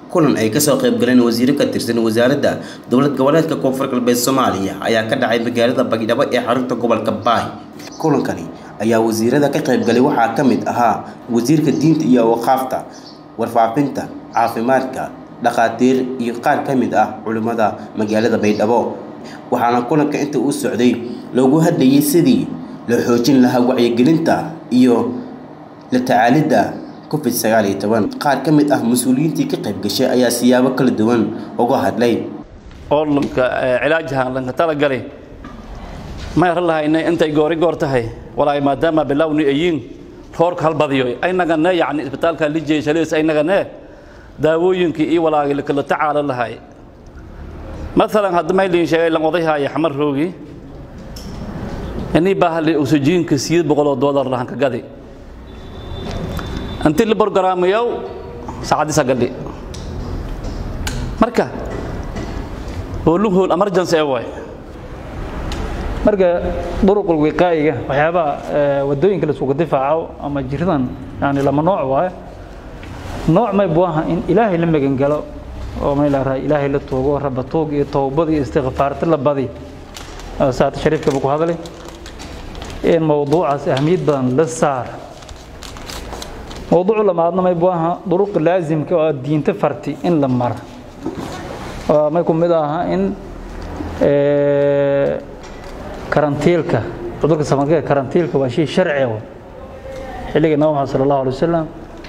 kulan ay kasoo qayb galeen wasiiro ka tirsan wasaaradda dowlad goboleedka koonfur galbeed soomaaliya ayaa ka dhacay magaalada bagdhabo ee xarunta gobolka baay kulankani ayaa wasiirada ka qaybgalay waxaa ka mid ahaa wasiirka diinta iyo waqaafta warfaafinta caafimaadka dhakhaatiir iyo qaar ka mid ah culimmada magaalada baydhabo waxaana kulanka inta uu socday loogu hadlayay sidii loo xoojin lahaa wacyigelinta iyo la tacaalidda covid sagaal iyo toban qaar ka mid ah mas-uuliyiintii ka qayb gashay ayaa siyaabo kala duwan uga hadlay orlamka cilaajahan lanka talagalay ma yaran lahayna intay goori goor tahay walaay maadaama bilowni ayiin roorka halbadiyo aynagane yani isbitaalka lijeeshalees aynagane daawooyinkii iyo walaagi lakala tacaala lahay maalan hadda maylin sheegay lan odayhaya xamar roogi inii baahli oksijiinka sideed boqoloo doolar lahanka gadi intii la borgaraamayow saacadisa gadhi marka hoolun hool emergency ee waay marka duruqul wiqaa'iga waxyaabaha wadooyinka la isugu difaaco ama jiradan yani lama nooc waaye nooc may buaha in ilaahay la magan galo oo may la ilaahay la tuugo raba tuug iyo towbad iyo istighfaarta la badi saata shariifka buu ku hadlay in mawduucaas ahmiyad badan la saar mawduucu lamaadna may buaha duruq laazimka oo diinta farti in la mara may ku mid aha in karantiilka cudurka safarka karantiilka waa shay sharci ah xilliga nabi maxamed sala allahu alay wasalam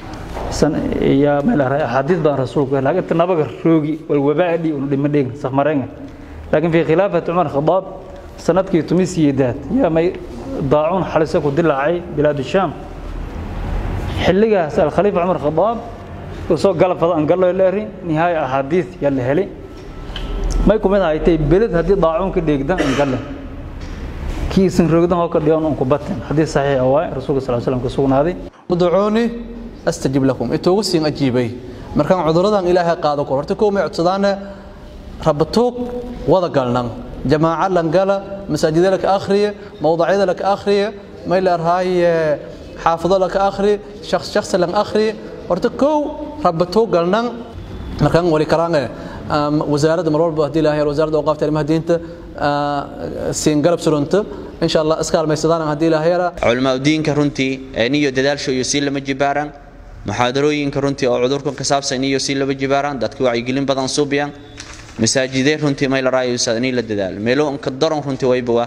iyo meel axaadiis badan rasuulku laakiin inta nabaga roogi walwabaadhi unu dhimo dhegin safmareenga laakiin fi khilaafati cumar khadaab sanadkii tumi siyeedaad yaa may daacuun xalise ku dilaacay bilaad shaam xilligaas alkhaliifa cumar khadaab soo galabfada aan gallo leeri nihaaya axaadiis yaa la helay may ku mid haytay beled haddii daacuun ka dheegdan aan galle kiisan roogdan hoo ka dhigan un ku batin haddii saxiix waay rasuulka sal slam ka sugnaaday udcuuni astajib lakum intuugu siin ajiibay markaan cuduradan ilaahay qaado kor horta kow may codsadaane rabatuug wada galnan jamaaca lan gala masaajida laka akhriye mawdacyada laka akhriye may leerhaaye xaafado laka akhri shaks shaksi lan akhriye horta kow rabatuug galnan markaan wali karaange wasaaradda mar walba haddii ilaahay wasaaradda awqaafta arrimaha diinta siin galab surunta insha allah iskaalmaysadaan haddii ilaahay yara culamaa diinka runtii niyo dadaalsho iyo sii lama jibaaraan muxaadarooyinka runtii oo cudurkan ka saabsan iyo sii lama jibaaraan dadka wacyigelin badan suubiyaan masaajidee runtii may la raayaysaa inay la dadaal meelo ka daran runtii waybawa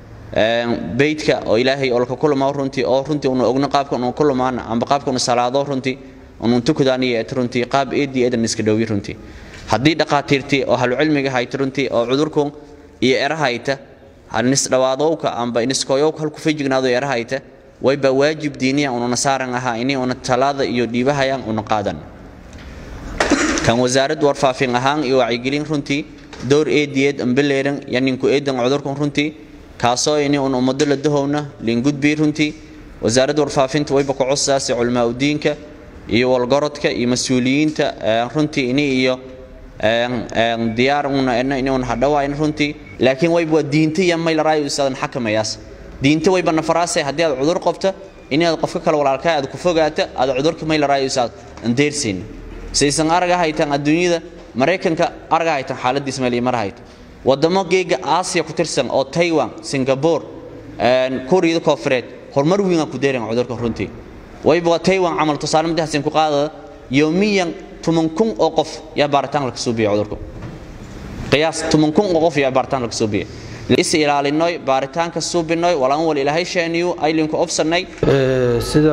beydka oo ilaahay olka kulama runtii oo runtii unu ogno qaabka unu kulumaana amba qaabka unu salaado runtii unu tukudaan iyo runtii qaab eedii eedan iska dhowi runtii haddii dhaqaatiirtii oo halucilmiga hayta runtii oo cudurku iyo erahayta nisdhawaadowka amba iniskoyowka halku fejignaado erahayta wayba waajib diiniya ununa saaran ahaa ini una talaada iyo dhiibahayan una qaadan kan wasaarad warfaafin ahaan iyo wacyigelin runtii dowr eediyeed ambeleeran yaninku eedan cudurkan runtii kaasoo ini un ummado la dahowna liingudbii runtii wasaaradda warfaafinta wayba ku cosaasi culamaa udiinka iyo walgorodka iyo mas-uuliyiinta runtii ini iyo diyaar una inuun hadhawayn runtii laakiin wayba waa diinta iyo may la raayo isaadan xakamayaas diinta wayba nafaraasay haddii aad cudur qabta inaad qofka kale walaalkaa aad ku fogaata aad cudurka may la raayo isaad andeersiin saysan araga haytan adduunyada maraykanka araga haytan xaaladiis meel iyo mar hayta wadamo geega aasiya ku tirsan oo taiwan singapore kuuriyada koofureed horumar weyn ku deeran cudurka runtii wayba waa taiwan camal tusaale madaxsin ku qaadada yoomiyan tuman kun oo qof yaa baaritaan laga soo biyay cudurku qiyaas tuman kun oo qof yaa baaritaan laga soo biyay is ilaalinoy baaritaanka suubinoy walaan wal ilaahay sheeniyu aylinku obsanay sida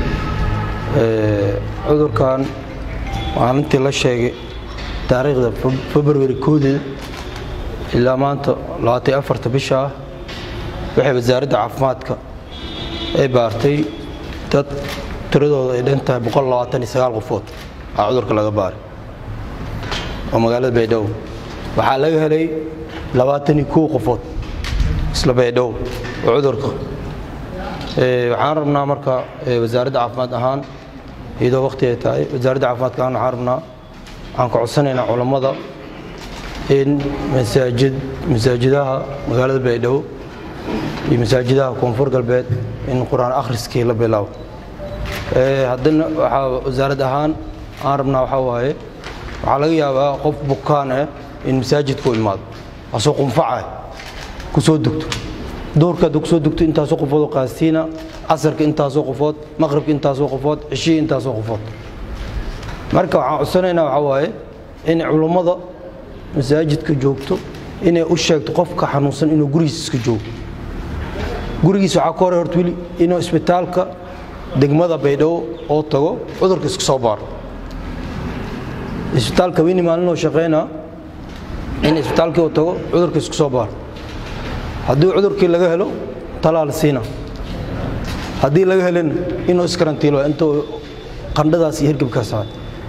cudurkan maalintii la sheegay taariikhda february koodii ilaa maanta labaatan afarta bisha ah waxay wasaaradda caafimaadka ay baartay dad tiradooda ay dhan tahay boqol labaatan iyo sagaal qofood aa cudurka laga baaray oo magaalada baydhabo waxaa laga helay labaatan iyo kow qofood isla baydhabo oo cudurka waxaan rabnaa marka wasaaradda caafimaad ahaan iyadoo waqti ay tahay wasaaradda caafimaadka ahaan waxaan rabnaa waxaan ka codsanaynaa culammada in masaajid masaajidaha magaalada baydhabo iyo masaajidaha koonfur galbeed in qur-aan akhriskii la bilaabo haddana waxaa wasaarad ahaan aan rabnaa waxaa waaye waxaa laga yaabaa qof bukaan ah in masaajidka u imaado asoo qunfacah ku soo dugto duhurka hadduu ku soo dugto intaasoo qofood oo qaastiina casarka intaasoo qofood maqribka intaasoo qofood cishihii intaasoo qofood marka waxaan codsanaynaa waxaa waaye in culummada masaajidka joogto inay u sheegto qofka xanuunsan inuu gurigiisa iska joogo gurigiisa waxaa ka hore horta weli inuu isbitaalka degmada baydhabo oo tago cudurka iska soo baaro isbitaalka weyni maalinoo shaqaynaa in isbitaalkii uu tago cudurka isku soo baaro haddii cudurkii laga helo talaal siina haddii laga helin inuu iskarantiilo inta qandhadaas iyo hirgabkaas ahay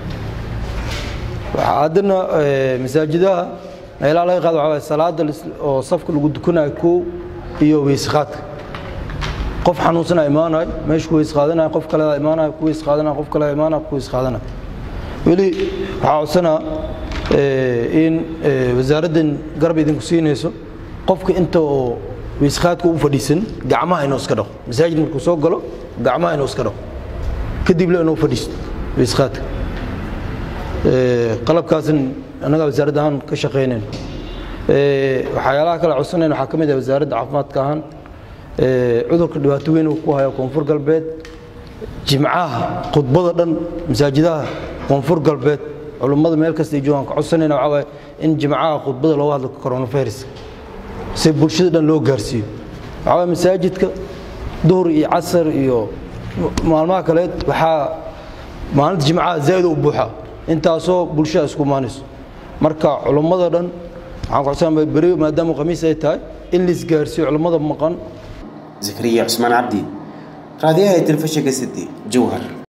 haddana masaajidaha meelaha laga qaado waxaa waye salaada oo safka lagu dukanayo kow iyo weysqaadka qof xanuunsana imaanayo meesha ku weys qaadanayo qof kaleda imaanayo ku weys qaadanayo qof kaleda imaanayo ku weys qaadanayo weli waxaa codsanaa in wasaaraddan garab idinku siinayso qofka inta oo weysqaadka u fadhiisan gacmaha inuu iska dhaqo masaajid markuu soo galo gacmaha inuu iska dhaqo kadibna inuu fadhiisto weysqaadka qalabkaasin annagaa wasaaradda ahaan ka shaqaynayn waxyaalaha kale codsanayn waxaa ka mid ah wasaaradda caafimaadka ahaan cudurka dhibaato weyn uu ku hayo koonfur galbeed jimcaha khudbada dhan masaajidaha koonfur galbeed culummada meel kasta ay joogaan ka codsanayna waxaa waaye in jimcaha khudbada looga hadlo coronavirus si bulshada dhan loo gaarsiiyo waxaa waaye masaajidka duhur iyo casar iyo maalmaha kaleed waxaa maalinta jimcaha zaa'id u buuxa intaasoo bulshada isku imaanayso marka culummada dhan waxaan ku codsanaa beri maadaama khamiis ay tahay in la isgaarsiiyo culummada maqan zakariya cusmaan cabdi raadiyaha telefishinka city jowhar